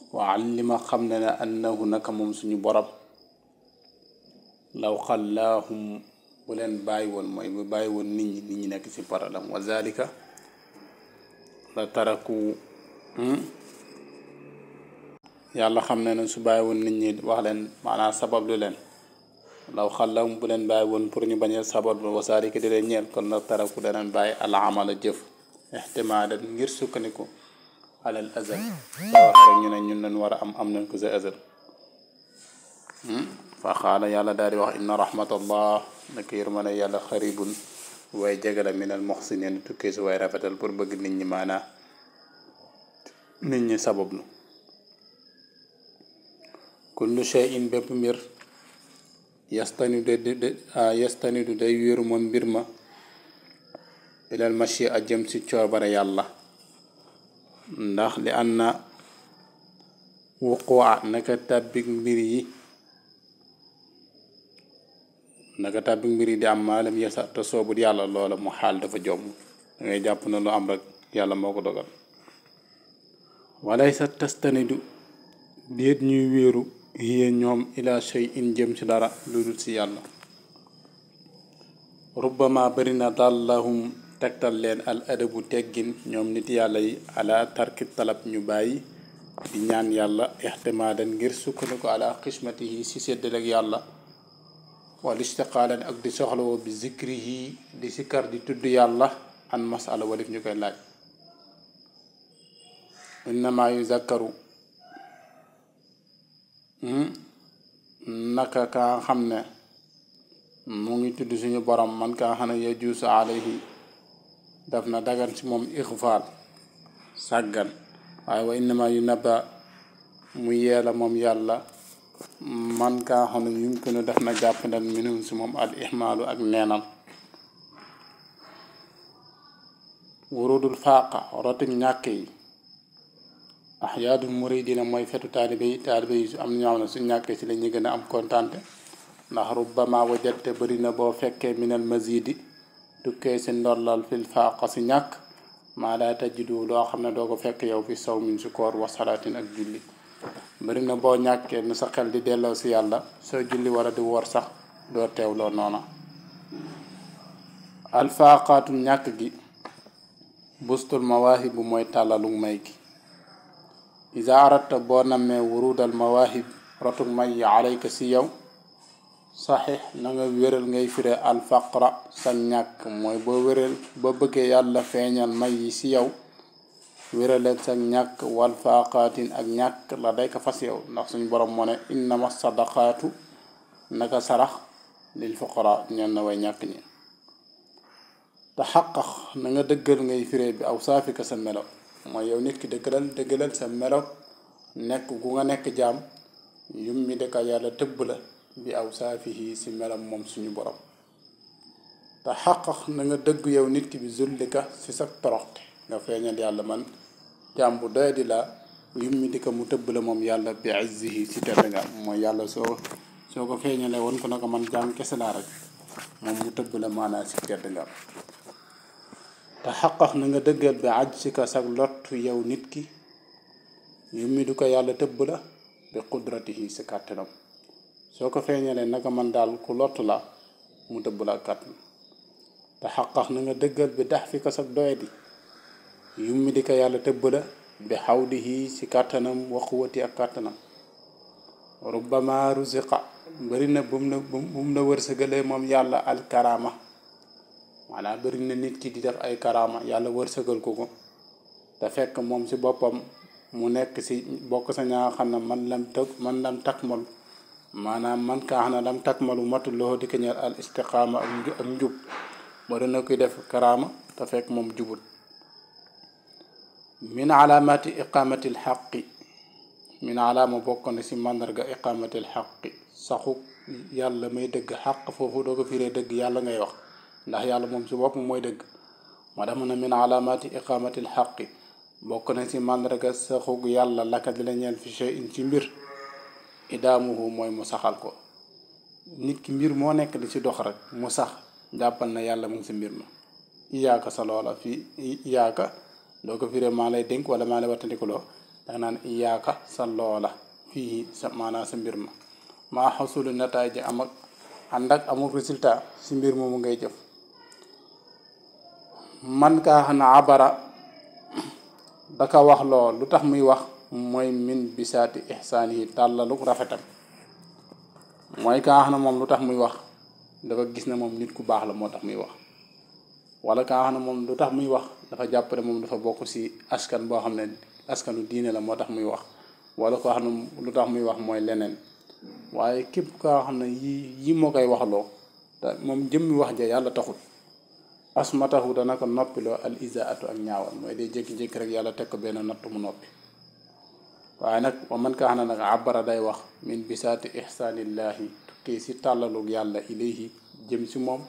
wa allima xam ne ne annahu naka moom suñu borom law xallaahum bu leen bàyyi woon mooy bu bàyyi woon nit ñi nit ñi nekk ci problème wa zalika la taraku yàlla xam ne ne su bàyyi woon nit ñi wax leen maanaam sabab lu leen law xallaahum bu leen bàyyi woon pour ñu bañ a sabab lu wa zalika di leen ñeel kon la taraku daneen bàyyi al amala jëf ixtimaadan ngir sukkandiku alal azal soo wax rek ñu ne ñun lañ war a am am nañ ko sa azal fa xaala yàlla daal di wax inna rahmatallah naka yërmande yàlla xaribun waaye jegala minal muxsinin tukkee si waaye rafetal pour bëgg nit ñi maanaa nit ñi sabablu kullu shay'in bépp mbir yastanidu de yastanidu day wéeru moom mbir ma ilal machi a jëm si coobare yàlla ndax li an na wuquwa naka tàbbik mbir yi naka tàbbik mbir yi di am maalam yesa te soobut yàlla loola mu xaal dafa jomb da ngay jàpp na lu am rek yàlla moo ko dogal walay sa tastanidu déet ñuy wéeru yéen ñoom ila shay in jëm ci dara lu dul ci yàlla rubbama bari na dallahum tegtal leen al adabu teggin ñoom nit yàlla yi ala tarki talab ñu bàyyi di ñaan yàlla ixtimaadan ngir sukkandiku ala xismatihi si séddaleeg yàlla wala istiqaalan ak di soxlawoo bi zikrihi di sikkar di tudd yàlla an masala walif ñu koy laaj innama yuzakkaru naka kaa xam ne mu ngi tudd suñu borom man kaa xam ne yajuusu alayhi daf na dagan ci moom ixfaal sàggan waaye wa innama yu naba mu yeela moom yàlla man kaa xam ne yumkinu def na jàppandal minum si moom al ihmaalu ak neenal wurudul faaqa rotim ñàkk yi ahyaadul muridina mooy fetu taalibe yi taalibe yi su am na ñoo xam ne su ñàkkee si la ñu gën a am kontante ndax rubbama wajatte bëri na boo fekkee minal mazidi tukkee si ndollal fil faaqa si ñàkk maa daa tajidu loo xam ne doo ko fekk yow fi saw min si koor wa salaatin ak julli bëri na boo ñàkkee nu sa xel di delloo si yàlla soo julli wala di woor sax doo teewloo noona alfaaqaatu ñàkk gi bustul mawaahib bu mooy tàllalu may gi isa aratta boo nammee wurudal mawaahib rotuk may yi alayka si yow saxix na nga wéral ngay fire alfaqra sa ñàkk mooy boo wéral boo bëggee yàlla feeñal may yi si yow wéraleen sa ñàkk wal faaqaatin ak ñàkk la day ko fas yow ndax suñ borom moo ne innama sadaqaatu naka sarax lil fuqara ñeen na way ñàkk ñi te xaqax na nga dëggal ngay fire bi aw saafika sa melo mooy yow nit ki dëggalal dëggalal sa melo nekk gu nga nekk jaam yum mi dëkka yàlla tëbb la bi aw saafihi si melam moom suñu borom te xaqax na nga dëgg yow nit ki bi zullika si sa toroxte nga feeñal yàlla man jaam bu doy di la yum mi di ko mu tëbb la moom yàlla bi izzihi si tedd nga mooy yàlla soo soo ko feeñalee woon ko na ko man jaam kese laa rek moom mu tëbb la maanaa si tedd nga te xaqax na nga dëggal bi aj si ka sag lottu yow nit ki yum mi du ko yàlla tëbb la bi qudratihi si kàttanam soo ko feeñalee naka man daal ku lott la mu tëbb la kàttan te xaqax na nga dëggal bi dax fi ko sag doyadi yum mi di ko yàlla tëbb la bi xawdihi si kàttanam wa quwati ak kàttanam rubbama ruziqa bari na bu mu la bu mu la wërsëgalee moom yàlla alkarama maanaam bëri na nit ki di def ay karaama yàlla wërsëgal ko ko te fekk moom si boppam mu nekk si bokk sa ñaa xam ne man lam tëg man lam takmal maanaam man kaa xam ne lam takmalu matul loxo di ko ñeel al istiqaama ak nju ak njub bari na koy def karaama te fekk moom jubut min alaamati iqaamatil xaqi min alaama bokk na si màndarga iqaamatil xaqi saxu yàlla may dëgg xaq foofu doo ko firee dëgg yàlla ngay wax ndax yàlla moom si bopp mooy dëgg moo tax mu ne min alaamati iqaamatil xaqi bokk na si màndarga saxug yàlla laka di la ñeel fi shay'in ci mbir idaamuhu mooy mu saxal ko nit ki mbir moo nekk di si dox rek mu sax jàppal na yàlla mu ngi si mbir ma iyaaka sa loola fii iyaaka doo ko firee maa lay dénk wala maa lay wattandikuloo danga naan iyaaka sa loola fii sa maanaam sa mbir ma maa xasulu nataay ji am ak ànd ak amul résultat si mbir moomu ngay jëf man kaa xam ne abara daka wax loo lu tax muy wax mooy min bisaati ihsaan yi tàllalu rafetam mooy kaa xam ne moom lu tax muy wax dafa gis ne moom nit ku baax la moo tax muy wax wala kaa xam ne moom lu tax muy wax dafa jàpp ne moom dafa bokk si askan boo xam ne askanu diine la moo tax muy wax wala koo xam ne lu tax muy wax mooy leneen waaye képp kaa xam ne yi yi moo koy waxloo te moom jëmmi wax ja yàlla taxul asmatahu dana ko noppiloo al isaatu ak ñaawal mooy day jékki-jékki rek yàlla teg ko benn natt mu noppi waaye nag wa man kaa xam ne nag abara day wax min bisaati ihsaanillaahi tukkee si tàllalug yàlla ilayhi jëm si moom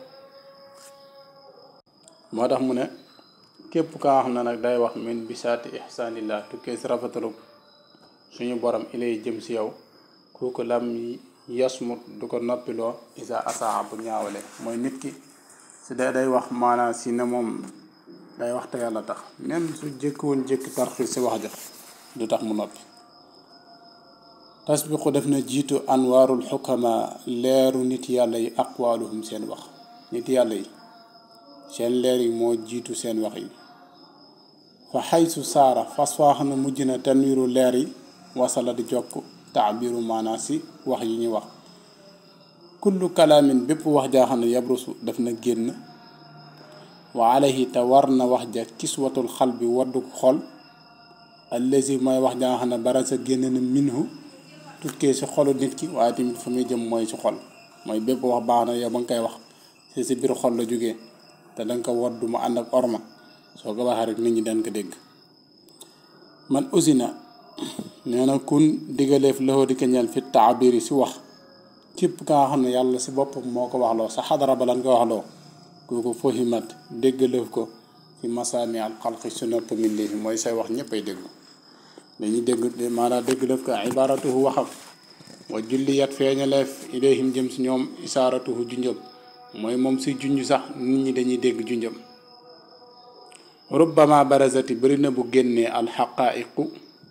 moo tax mu ne képp kaa xam ne nag day wax min bisaati ihsaanillah tukkee si rafetalug suñu borom ilayhi jëm si yow kooku lam yasmut du ko noppiloo isa asaa bu ñaawale mooy nit ki si day day wax maanaam si ne moom day wax te yàlla tax même su jëkk woon jëkk tarxi si wax ja du tax mu noppi tasbiqu def na jiitu anwaarul xukama leeru nit yàlla yi aqwaaluhum seen wax nit yàlla yi seen leer yi moo jiitu seen wax yi fa xaysu saara fas faa xam ne mujj na tanwiiru leer yi wasala di jokk taabiru maanaa si wax yi ñuy wax kullu kalaamin bépp wax jaa xam ne yabrusu daf na génn wa alayhi te war na wax ja kiswatul xal bi waddu xol allazi mooy wax jaa xam ne bara sa génn na minhu tukkee si xolu nit ki waaye tamit fa muy jëm mooy si xol mooy bépp wax baax na yow ba nga koy wax si si biir xol la jógee te danga ko waddu mu ànd ak orma soo ko waxee rek nit ñi dañ ko dégg man usina nee na kun digaleef loxo di ko ñeel fi taabiri si wax képp ka nga xam ne yàlla si boppam moo ko waxloo sa xadara ba lan ko waxloo kooku fohimat déggaleef ko ci masaami al xalqi su nopp mbindéef mooy say wax ñëpp ay déglu dañuy dégg maanaam déggaleef ko ibaratuhu waxam wa julliyat feeñaleef ilayhim jëm si ñoom isaaratuhu junjëm mooy moom si junj sax nit ñi dañuy dégg junjëm rubbama barazati bëri na bu génnee alxaqaiqu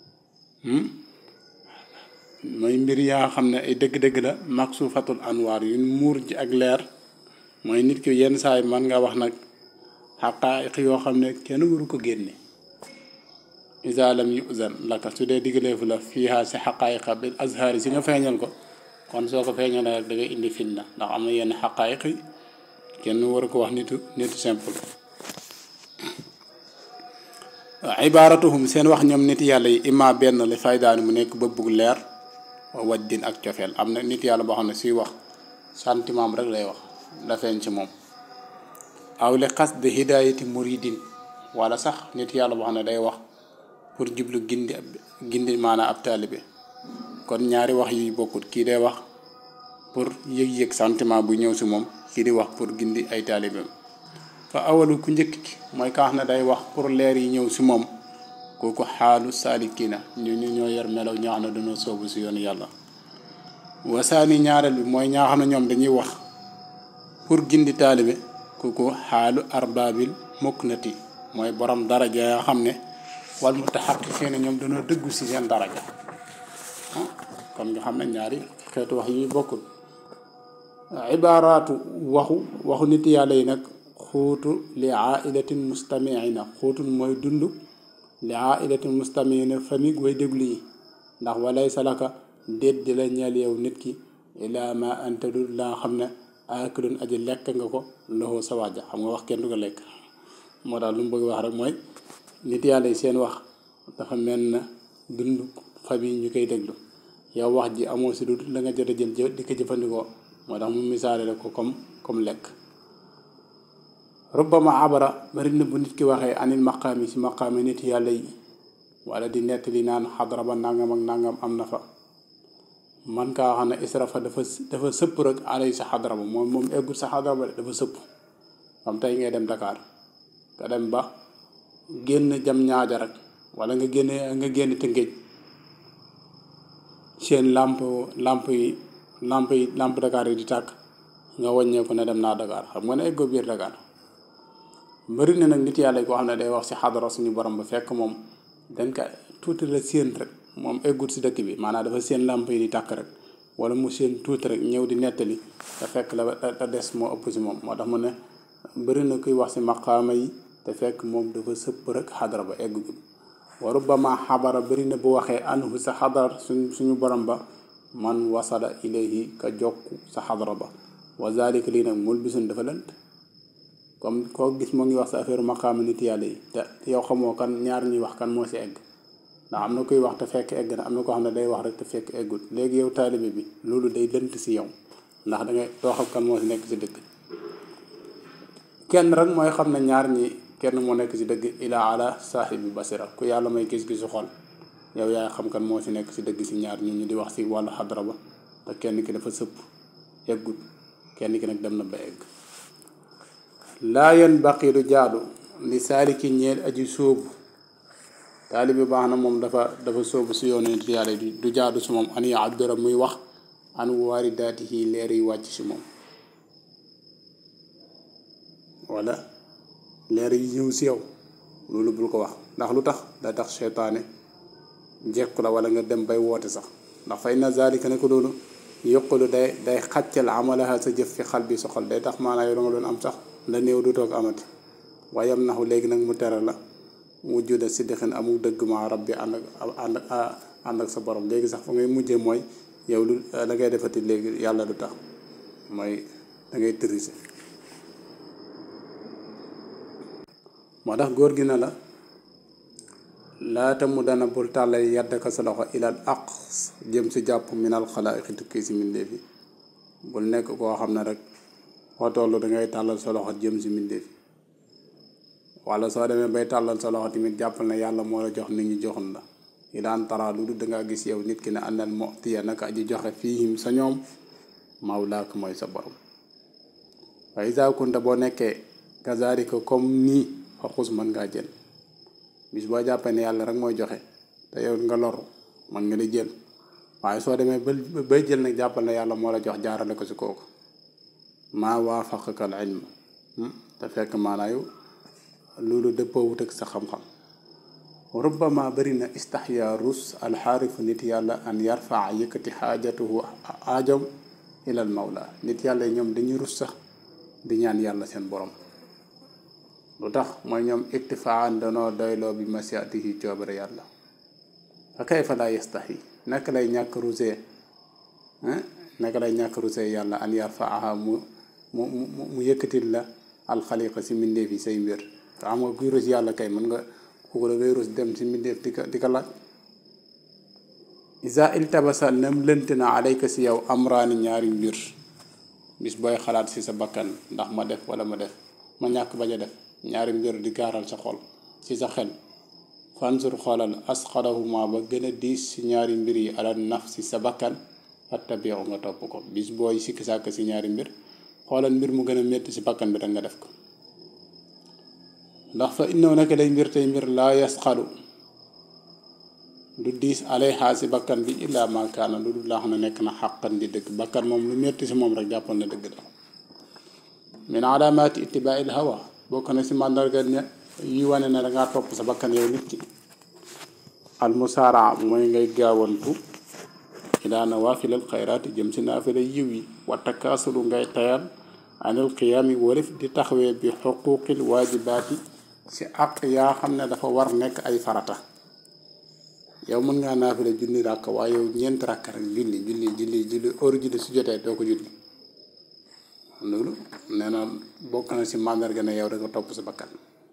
mooy mbir yaa xam ne ay dëgg-dëgg la maksuufatul anwaar yu muur ji ak leer mooy nit ki yenn saay man nga wax nag xaqaayiq yoo xam ne kenn waru ko génne isa lam yuzan laka su dee diggaleefu la fiiha si xaqaayiqa bil azhaari si nga feeñal ko kon soo ko feeñalee rek da ngay indi fitna ndax am na yenn xaqaayiq yi kenn waru ko wax nitu nitu simple ibaaratuhum seen wax ñoom nit yàlla yi ima benn li faydaani mu nekk bëbbug leer wajdin ak cofeel am na nit yàlla boo xam ne suy wax sentiment rek lay wax la feeñ ci moom aw li xas de hidayati muridin wala sax nit yàlla boo xam ne day wax pour jublu gindi gindi maanaam ab taalibe kon ñaari wax yuy bokkut kii day wax pour yëg-yëg sentiment bu ñëw si moom kii di wax pour gindi ay taalibeem fa awalu ku njëkk ki mooy kaa xam ne day wax pour leer yi ñëw si moom kooku xaalu saalikina ñu ñu ñoo yor melaw ñaa xam ne dañoo soobu si yoonu yàlla wasaani ñaareel bi mooy ñaa xam ne ñoom dañuy wax pour gindi taalibe kooku xaalu arbaabil muknati mooy borom daraja yaa xam ne wal mu taxaqiqiina ñoom dañoo dëggu si seen daraja kon nga xam ne ñaari xeetu wax yi bokkul ibaaraatu waxu waxu nit yàlla yi nag xuutu li ailatin mustamiina xuutul mooy dund li ailatin mustamiina famille way déglu yi ndax walay salaka déet di la ñeel yow nit ki ilaa ma anta du laa xam ne aakilun aji lekk nga ko loxo sa waaja xam nga wax kenn du ko lekk moo tax lu mu bëgg wax rek mooy nit yàlla yi seen wax dafa mel na dund famille ñu koy déglu yow wax ji amoo si du la nga jot a jël di ko jëfandikoo moo tax mu misaale la ko comme comme lekk rubbama abara bari na bu nit ki waxee anil maqaami si maqaami nit yàlla yi wala di nettali naan xadara ba nangam ak nangam am na fa man kaa xam ne israfa dafa dafa sëpp rek alay sa xadara ba moom moom eggul sa xadara ba dafa sëpp xam tey ngay dem Dakar nga dem ba génn jam ñaaja rek wala nga génn nga génn Tëngéej seen làmp làmp yi làmp yi làmp Dakar yi di tàkk nga wàññeeku ne dem naa Dakar xam nga ne eggoo biir Dakar bëri na nag nit yàlla koo xam ne day wax si xadara suñu borom ba fekk moom dañ ko tuuti la séen rek moom eggut si dëkk bi maanaam dafa séen làmp yi di tàkk rek wala mu séen tuuti rek ñëw di nettali te fekk la te des moo ëpp si moom moo tax mu ne bëri na kuy wax si maqaama yi te fekk moom dafa sëpp rek xadara ba eggut wa rubbama xabara bëri na bu waxee anhu sa xadar suñ suñu borom ba man wasala ilayhi ka jokku sa xadara ba wa zalika lii nag mul bisun dafa lënt comme koo gis moo ngi wax sa affaire maqaama nit yàlla yi te yow xamoo kan ñaar ñuy wax kan moo si egg ndax am na kuy wax te fekk egg na am na koo xam ne day wax rek te fekk eggut léegi yow taalibe bi loolu day lënt si yow ndax da ngay doo xam kan moo si nekk si dëgg kenn rek mooy xam ne ñaar ñi kenn moo nekk si dëgg ila ala saaxibi basira ku yàlla may gis-gisu xol yow yaay xam kan moo si nekk si dëgg si ñaar ñu ñu di wax si wàllu xadra ba te kenn ki dafa sëpp eggut kenn ki nag dem na ba egg laa yan baqi du jaadu li saaliki ñeel aji sóobu taalibi baax na moom dafa dafa sóobu si yoonu nit yàlla du jaadu si moom an yaabira muy wax an waaridaatihi leer yi wàcc si moom wala leer yi ñëw si yow loolu bul ko wax ndax lu tax da tax seytaane jekku la wala nga dem bay woote sax ndax fay na zalika ne ko loolu yoqulu day day xàccal amalaha sa jëf fi xal bi sa xol day tax maanaa yow da nga doon am sax la néew du toog amati waaye am naxu léegi nag mu tere la mu juda si dexin amul dëgg ma rab bi ànd ak ànd ak ànd ak sa borom léegi sax fa ngay mujjee mooy yow lu da ngay defati léegi yàlla du tax mooy da ngay tërise moo tax góor gi na la laata mu dana bul tàllal yaddaka sa loxo ilal aq jëm si jàpp minal xalaa'iqi tukkee si mbindéef yi bul nekk koo xam ne rek foo toll dangay tàllal sa loxo jëm si mbindéef yi wala soo demee bay tàllal sa loxo tamit jàppal na yàlla moo la jox nit ñi joxun la yi daan tara lu dul dangaa gis yow nit ki ne àndal motiya naka aji joxe fiihim sa ñoom mawlaak mooy sa borom wa iza kunta boo nekkee kazalika comme nii fa xus mën ngaa jël bis boo jàppee ne yàlla rek mooy joxe te yow nga loru mën nga di jël waaye soo demee ba bay jël nag jàppal na yàlla moo la jox jaarale ko si kooku maa waafaqaka al ilm te fekk maanaayu loolu dëppoo wut ak sa xam-xam rubbama bari na istaxya rus alxaarifu nit yàlla an yarfaa yëkkati xaajatuhu aajam ilal mawla nit yàlla yi ñoom dañuy rus sax di ñaan yàlla seen borom lu tax mooy ñoom iktifaan danoo doyloo bi masiatihi coobare yàlla fa kayfa laa yastaxi naka lay ñàkk rusee naka lay ñàkk rusee yàlla an yarfaaha mu mu mu mu yëkkatil la alxaliqa si mbindeef yi say mbir te xam nga kuy rus yàlla kay mën nga kooku da ngay rus dem si mbindeef di ko di ko laaj isa iltabasa nem lënt na alayka si yow amraani ñaari mbir bis booy xalaat si sa bakkan ndax ma def wala ma def ma ñàkk bañ a def ñaari mbir di gaaral sa xol si sa xel fansur xoolal asxarahuma ba gën a diis si ñaari mbir yi ala naf si sa bakkan fattabiu nga topp ko bis booy sikki sàkk si ñaari mbir xoolal mbir mu gën a métti si bakkan bi rek nga def ko ndax fa innaw naka day mbir tey mbir laa yasxalu du diis alayha si bakkan bi illaa ma kaana lu dul laa xam ne nekk na xàqan di dëgg bakkan moom lu métti si moom rek jàppoon na dëgg la min alaamaati ittibaa'il hawa bokk na si màndarga ne yi wane ne dangaa topp sa bakkan yow nit ki almusaara mooy ngay gaawantu ilaa nawaafilal xayraati jëm si naafila yiw yi wa takaasulu ngay tayal anil qiyaami warif di taxawee bi xuquuqil waajibaati si àq yaa xam ne dafa war nekk ay farata yow mën ngaa naafila junni ràkk waaye yow ñeent ràkk rek julli julli julli julli heure julli su jotee doo ko julli loolu nee na bokk na si màndarga ne yow da nga topp sa bakkan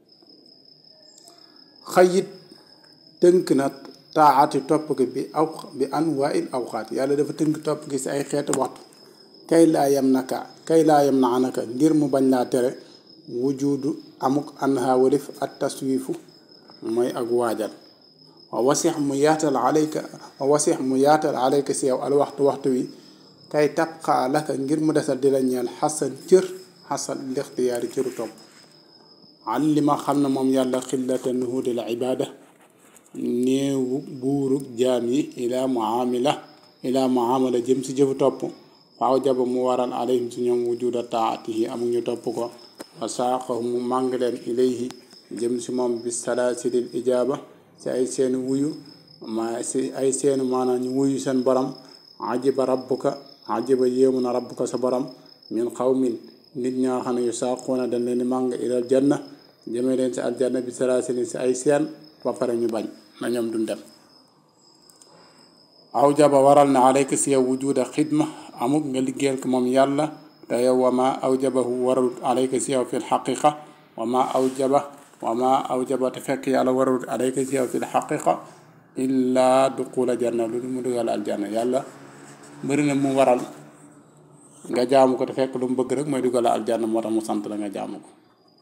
xayit tënk na taaati topp gi bi aw bi an waa il awxaat yàlla dafa tënk topp gi si ay xeetu waxtu kay laa yem naka kay laa yem na anaka ngir mu bañ laa tere wujudu amuk anha walif at taswifu mooy ak waajal wa wasix mu yaatal alayka wa wasix mu yaatal alayka si yow al waxtu waxtu wi kay tabqaa laka ngir mu desal di la ñeel xasan cër xasan lixtiyaari cëru topp li ma xam ne moom yàlla xillata nuhudil ibaada néewu buuru jaam yi ilaa muamila ilaa muamala jëm si jëfu topp waaw jaba mu waral alayhim si ñoom wujuda taatihi amul ñu topp ko wa saaqahu mu màng leen ilayhi jëm si moom bi salaasilil ijaaba si ay seen wuyu ma si ay seenu maanaam ñu wuyu seen borom ajiba rabbuka ajiba yéemu na rabbuka sa borom min xawmin nit ñoo xam ne yu saaquuna dañ leen di màng ilal janna jëmee leen si aljanna bi salaasilin si ay seen ba pare ñu bañ na ñoom duñ dem aw jaba waral na alayka si yow wujuda xidma amuk nga liggéeyal ko moom yàlla te yow wa ma aw jabahu waral alayka si yow fi lxaqiqa wa ma aw jaba wa ma aw jaba te fekk yàlla waral alayka si yow fi lxaqiqa illa duqula janna lu mu dugal aljanna yàlla bëri na mu waral nga jaamu ko te fekk lu mu bëgg rek mooy dugal aljanna moo tax mu sant la nga jaamu ko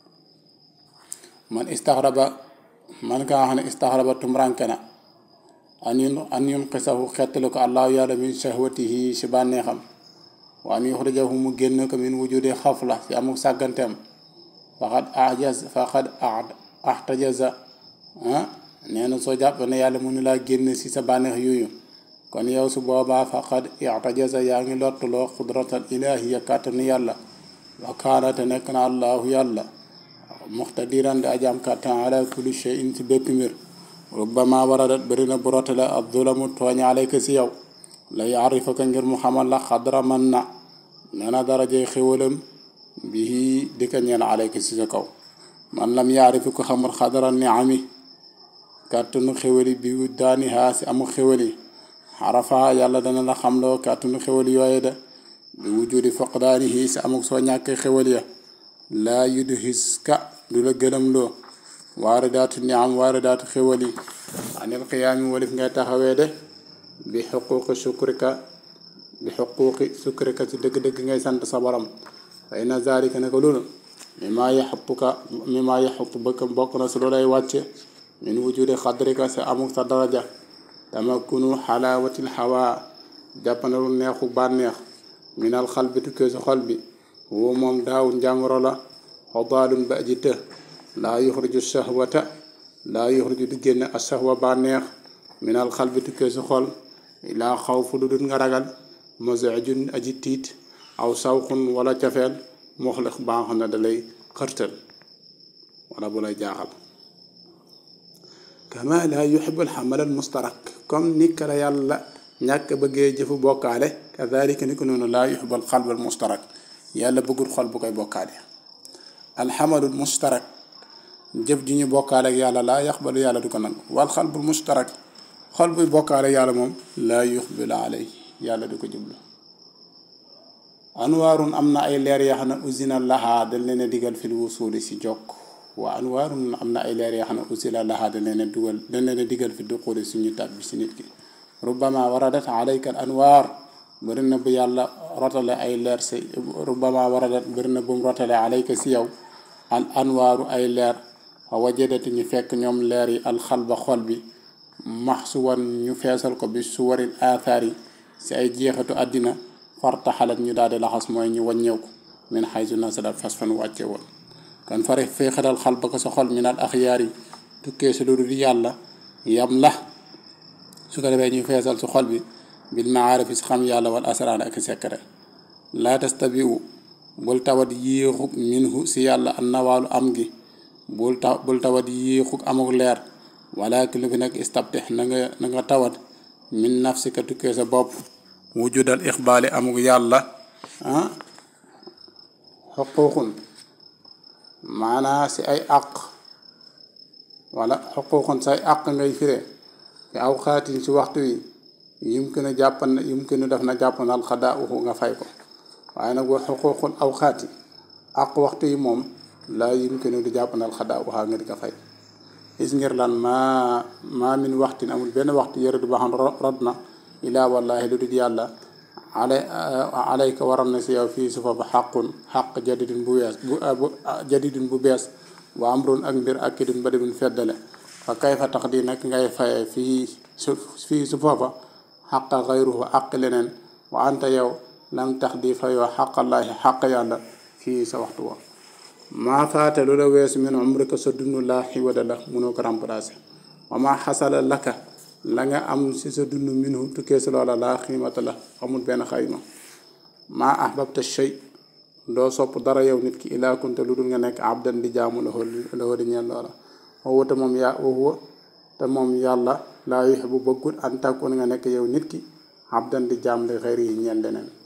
man istaxraba man ka nga xam ne istaxraba tumranke na an yun an yun xisahu xettali ko allahu yàlla min shahwatihi si bànneexam wa an yuxrijahu mu génn ko min wujudi xafla si amuk sàgganteem faqad ajaz faqad ahtajaza ah nee na soo jàpp ne yàlla mënu laa génn si sa bànneex yooyu kon yow su boobaa faqad ihtajaza yaa ngi lottuloo xudratal ilahiya kàttanu yàlla wa kaana te nekk na allahu yàlla muxtadiran di ajaam kàttan ala kulli shay'in si bépp mbir rubbama waradat bëri na bu rotale ab zulamu tooñ alayka si yow la yaarifaka ngir mu xamal la xadra man na nee na darajey xéwalam bii di ko ñeel alayka si sa kaw man lam yaarifi ko xamul xadra niami kàttanu xéwali bi daani haa si amu xéwali xarafa yàlla dana la xamloo kàttanu xéwali yooye de bi wujudi foqdaanihi si amuk soo ñàkkee xéwal ya laa yudhiska du la gëlëm loo waare daatu niam waare daatu xéwal yi anil qiyaami walif ngay taxawee de bi xuquqi sukrika bi xuquqi sukrika ci dëgg-dëgg ngay sant sa borom fa inna zalika ne ko loolu mi maa yaxupuka mi maa yaxup bëkk bokk na si loolay wàcce min wujudi xadrika sa amuk sa daraja tamakunu xalaawatil xawaa jàppandalu neexu bànneex minal xal bi tukkee si xol bi woo moom daaw njàngoro la xodaalun ba aji të laa yuxriju shahwata laa yuxriju du génne a shahwa bànneex minal xal bi tukkee si xol laa xaw fu lu dul nga ragal mosajun aji tiit aw sawxun wala cafeel moxlix ba nga xam ne da lay xërtal wala bu lay jaaxal kama laa yuxibu alxamal al mustarak comme ni ka la yàlla ñàkk bëggee jëfu bokkaale kadalika ni ko noonu laa yuxibu alxalb al mustarak yàlla bëggul xol bu koy bokkaale alxamalul mustarak jëf ji ñu bokkaale ak yàlla laa yaxbalu yàlla du ko nangu wal xalbul mustarak xol buy bokkaale yàlla moom laa yuxbilu alay yàlla du ko jublu anwaarun am na ay leer yoo xam ne usina lahaa dañ leen a digal fil wusuli si jokk waa anwaarun am na ay leer yoo xam ne usina lahaa dañ leen a dugal dañ leen a digal fi duxuli suñu tàbbi si nit ki rubbama waradat alayka al anwaar bëri na bu yàlla rotale ay leer si rubbama waradat bëri na bu mu rotale alayka si yow al anwaaru ay leer fa wajadati ñu fekk ñoom leer yi alxalba xol bi maxsuwan ñu feesal ko bi suwaril aathaar yi si ay jeexatu àddina fartaxalat ñu daal di laxas mooy ñu wàññeeku min xaysu nasalat fas fan wàcce woon kon fari feexatal xal ba ko sa xol min al axyaar yi tukkee si lu dul yàlla yam la su ko defee ñu feesal si xol bi bil maarifi si xam yàlla wal asraan ak secret laa tastabiu bul tawat yéexuk minhu si yàlla an nawaalu am gi bul ta bul tawat yéexuk amuk leer walakin lu fi nag istabtix na nga na nga tawat min nafsika tukkee sa bopp wujudal ixbaali amuk yàlla ah xuquuqun maanaa si ay àq wala xuquuqun say àq ngay firee te aw xaatin si waxtu wi yumkinu jàppan yumkinu def na jàppanal xadaa uxu nga fay ko waaye nag wa xuquuqun aw xaati àq waxtu yi moom laa yumkinu di jàppanal xadaa uxaa nga di ko fay is ngir lan maa maa min waxtin amul benn waxtu yëre du ba xam rod na ilaa wallahi lu dul yàlla alay alayka waral na si yow fii su fa ba xaqun xaq jadidin bu wees bu jadidin bu bees wa amrun ak mbir ak kidin ba dibin feddale fa kay fa tax di nag ngay faye fii su fii su foofa xaqa xayruhu xaq leneen wa anta yow lam tax di fayoo xaqallaahi xaq yàlla fii sa waxtu wa maa faate lu la weesu min umrika sa dund laa xiwada la mënoo ko remplacer wa maa xasala laka la nga am si sa dund minhu tukkee si loola laa xiimata la amul benn xayma maa ahbabta shay doo sopp dara yow nit ki ilaa kunte lu dul nga nekk abdan di jaamu la xool la xool di ñeel loola waxuwa te moom yaa waxuwa te moom yàlla laa yuhibbu bëggut an takun nga nekk yow nit ki abdan di jaam li xëyri yi ñeel leneen